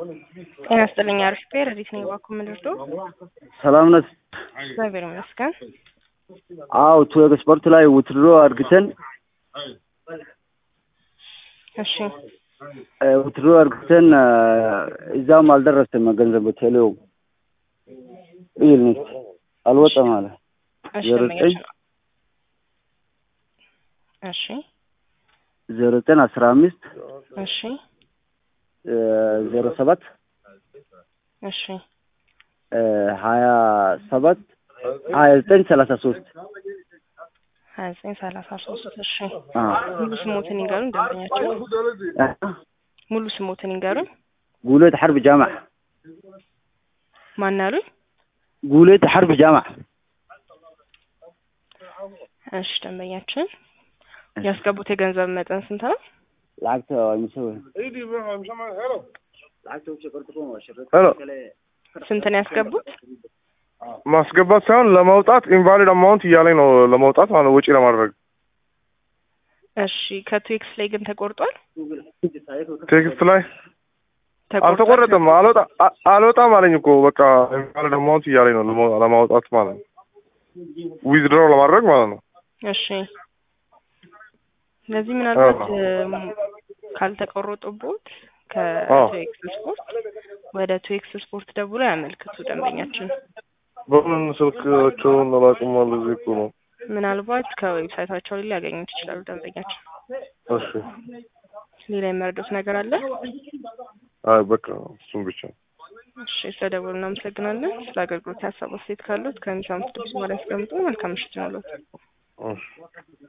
ጤና ይስጥልኝ። አሪፍ ፔር እንዴት ነው የባኩ ምንድርዶ ሰላም ነት? እግዚአብሔር ይመስገን። አው ቱ ኤክስፖርት ላይ ውትድሮ አድርግተን እሺ ውትድሮ አድርግተን እዛም አልደረሰም ገንዘብ ቴሌው ይልኝ አልወጣም አለ እሺ ዜሮ ደንበኛችን ዘጠኝ ነው። እሺ ዜሮ ዘጠኝ አስራ አምስት እሺ ዜሮ ሰባት እሺ ሀያ ሰባት ሀያ ዘጠኝ ሰላሳ ሶስት ሀያ ዘጠኝ ሰላሳ ሶስት እሺ ሙሉ ስሞትን ይንገሩን ደንበኛችን ሙሉ ስሞትን ይንገሩን ጉሌት ሐርብ ጃማዕ ማን አሉኝ ጉሌት ሐርብ ጃማዕ እሺ ደንበኛችን ያስገቡት የገንዘብ መጠን ስንት ነው lacagta waa imise wey ሄሎ ስንት ነው ያስገቡት ማስገባት ሳይሆን ለማውጣት ኢንቫሊድ አማውንት እያለኝ ነው ለማውጣት ማለት ነው፣ ወጪ ለማድረግ እሺ ከቱዌክስ ላይ ግን ተቆርጧል ቴክስት ላይ ተቆርጧል? አልተቆረጠም። አልወጣ አ- አልወጣም አለኝ እኮ በቃ ኢንቫሊድ አማውንት እያለኝ ነው ለማ- ለማውጣት ማለት ነው፣ ዊዝድሮ ለማድረግ ማለት ነው። እሺ ስለዚህ ምናልባት እም፣ ካልተቆረጡቦት ከቱኤክስ ስፖርት ወደ ቱኤክስ ስፖርት ደውሎ ያመልክቱ ደንበኛችን በምን ስልካቸውን አላውቅም አለ እዚህ እኮ ነው። ምናልባት ከዌብሳይታቸው ላይ ሊያገኙት ይችላሉ ደንበኛችን እሺ ሌላ የመረዱት ነገር አለ አይ በቃ እሱም ብቻ እሺ ስለደወሉ እናመሰግናለን ስለ አገልግሎት ያሰቡ ሴት ካሉት ከሚሰሙት ድምጽ በላይ ያስቀምጡ መልካም ምሽት ይሁንልዎት እሺ